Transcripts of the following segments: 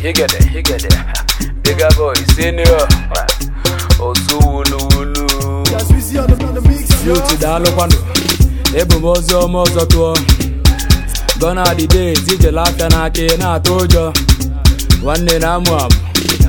Higede, higede. Bigger boy, senior. Osu wulu wulu. Youth daalụkwanụ. Ebu m ozi ọma ọzọ tụọ. Gone are the days ijele aka n'aka ị na-atụ ụjọ. Nwanne na-amụ amụ.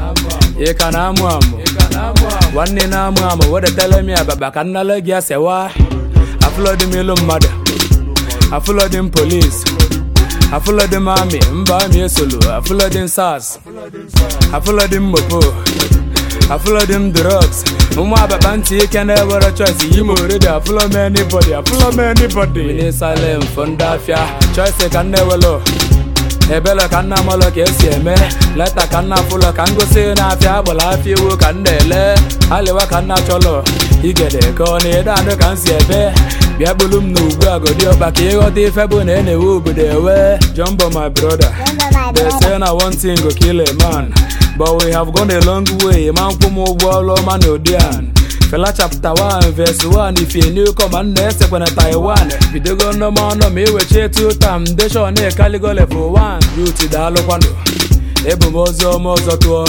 Ị ka na-amụ amụ. Nwanne na-amụ amụ wedetele m ababa ka nnale gị asewa. Afụlọdị m ilu mmadụ. Afụlọdị m polis. Afụlọdị m amị mba amị esolu. Afụlọdị m sars. Afụlọdị m mopo. Afụlọdị m drugs. Ụmụ ababa ntị ike na-ewere choice yi m oredi afụlọ m anybody afụlọ m anybody. We need silent for ndị afịa. Choice ka nna ewelo. ebele ka nna amalụ ka esi eme leta ka nna afụlọ ka ngosi na-afịa agbala afịa iwu ka nna ele alịwa ka nna chọlọ igede ka ọ na-ede adụ ka m si ebe bịa bulu m n'ugwu agodi ọkpa ka ịghọta ife bụ na e na-ewe obodo ewe jumbo my brother they say na one thing go kill a man but we have gone a long way ma nkwụ m ụgwọ ọrụ ọma na odian Fela chapter 1 verse 1 if you new come and esekwe na Taiwan bidogo nnọma ọnọ ma iweche two tam deshon ekaligo level 1 youth daalụkwanụ ebu m ozi ọma ọzọ tụọ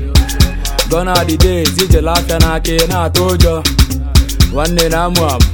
gone are the days ijele aka n'aka ị na-atụ ụjọ nwanne na-amụ amụ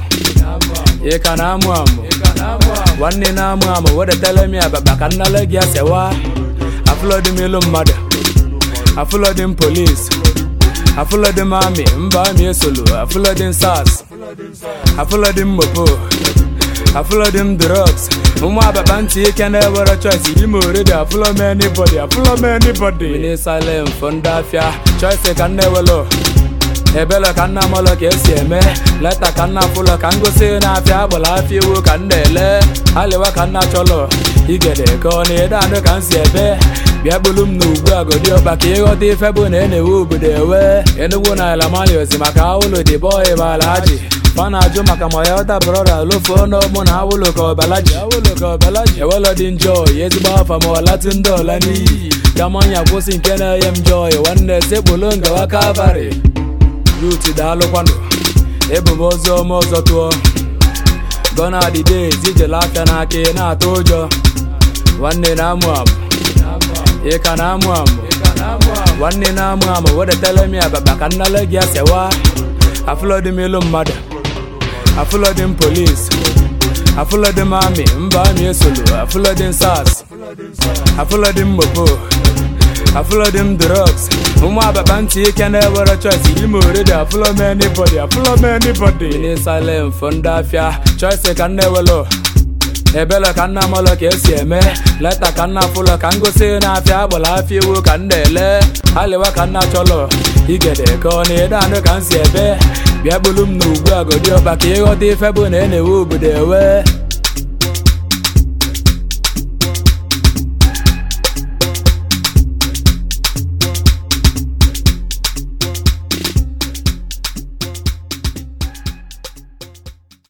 ị ka na-amụ amụ nwanne na-amụ amụ wedetele m ababa ka nnale gị asewa afụlọdị m ilu mmadụ afụlọdị m polis afụlọdị m amị mba amị esolu afụlọdị m sars afụlọdị m mopo afụlọdị m drugs ụmụ ababa ntị ike na-ewere choice yi m oredi afụlọ m anybody afụlọ m anybody we need silent for ndị afịa choice ka nna ewelo ebele ka nna amalụ ka esi eme leta ka nna afụlọ ka ngosi na-afịa agbala afịa iwu ka nna ele alịwa ka nna chọlọ igede ka ọ na-ede adụ ka m si ebe bịa bulu m n'ugwu agodi ọkpa ka ịghọta ife bụ na e na-ewe obodo ewe enugwu na ala maliozi maka awụlụ dị bọị bụ ala ji fa na-ajụ maka ma ya ọta brọda lofuo n'ọmụ na awụlụ ka ọbalaji awụlụ ka ọbalaji ewelọ dị njọ ya ezigbo afa ma ọlatụ ndị ọla n'iyi ka manya kwụsị nke na-enye m jọị nwanne sekpulu ngawa kalvarị yut daalụkwanụ ebu m ozi ọma ọzọ tụọ gone are the days ijele aka n'aka ị na-atụ ụjọ nwanne na-amụ amụ ị ka na-amụ amụ nwanne na-amụ amụ wedetele m ababa ka nnale gị asewa afụlọdị m ilu mmadụ afụlọdị m polis afụlọdị m amị mba amị esolu afụlọdị m sars afụlọdị m mopo afụlọdị m drugs ụmụ ababa ntị ike na-ewere choice yi m oredi afụlọ m anybody afụlọ m anybody we need silent for ndị afịa choice ka nna ewelo ebele ka nna amalụ ka esi eme leta ka nna afụlọ ka ngosi na-afịa agbala afịa iwu ka nna ele alịwa ka nna chọlọ igede ka ọ na-ede adụ ka m si ebe bịa bulu m n'ugwu agodi ọkpa ka ịghọta ife bụ na e na-ewe obodo ewe